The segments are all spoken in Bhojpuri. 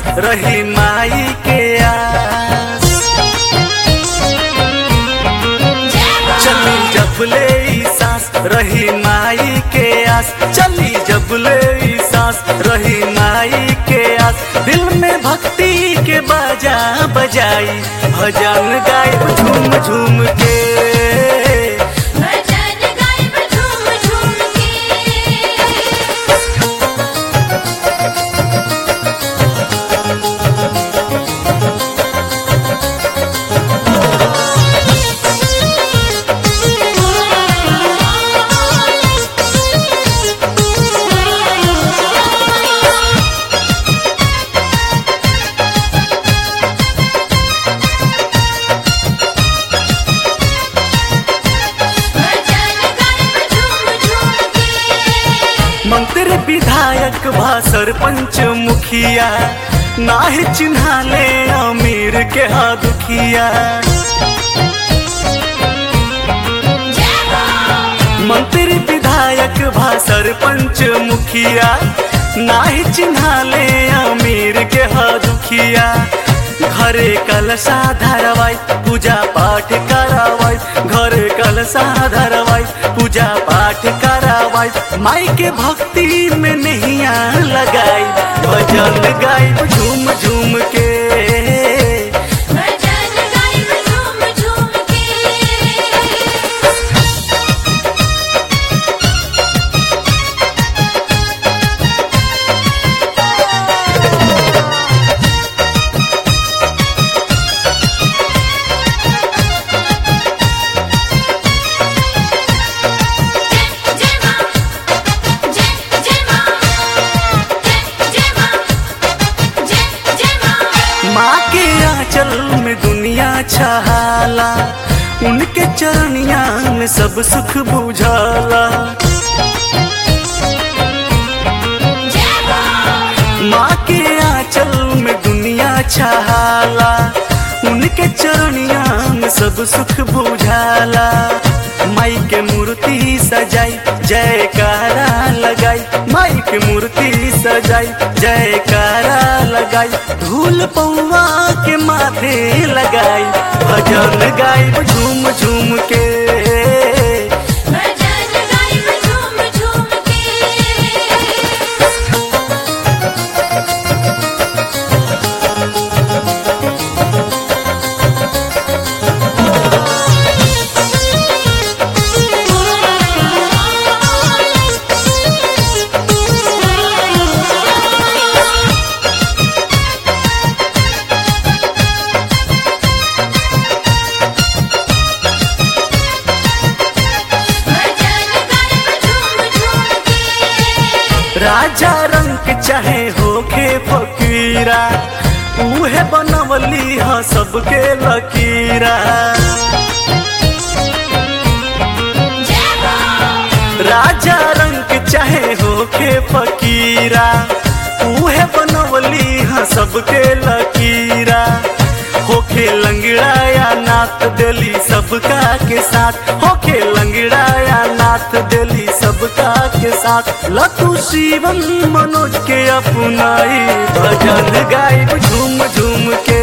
रही माई के आस चली जबले ई सांस रही माई के आस चली जबले ई सांस रही माई के आस दिल में भक्ति के बाजा बजाई भजन गाय झूम झूम के भजन गायब झूम झूम के भजन गायब झूम झूम के मंत्री विधायक भा सरपंच मुखिया नाहे चिन्हा ले अमीर के हा दुखिया जय हो मंत्री विधायक भा सरपंच मुखिया नाही चिन्हा ले अमीर के हा दुखिया घरे कलशा धरवाई पूजा पाठ करावाई घरे कलशा धरवाई पूजा पाठ करावाई माई के भक्ति में नैया लगाई भजन गाई झूम झूम के भजन गायब झूम झूम के जय जय मां जय जय मां जय जय मां जय जय मां माँ के आंचल में दुनिया छहाला उनके चरनिया में सब सुख बुझाला जय हो माँ के आंचल में दुनिया छहाला उनके चरनिया में सब सुख बुझाला माई के मूर्ति सजाई जयकारा लगाई माई के मूर्ति सजाई जयकारा लगाई धूल पौवा के माथे लगाई भजन गाई झूम झूम के भजन गायब झूम झूम के भजन गायब झूम झूम के राजा रंग चाहे होखे फकीरा उहे बनवली ह सबके लकीरा जय हो राजा रंग चाहे होखे फकीरा उहे बनवली ह सबके लकीरा होखे लंगड़ा या नाथ देली सबका के साथ होखे लंगड़ा या नाथ देली सबका के साथ लतु शिवम मनोज के अपनाई भजन गाई झूम झूम के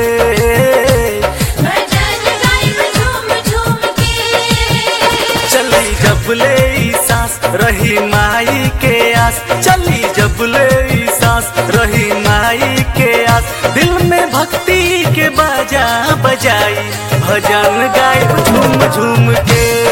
भजन गायब झूम झूम के चली जबले ई सांस रही माई के आस चली जबले ई सांस रही माई के आस दिल में भक्ति के बाजा बजाई भजन गाय झूम झूम के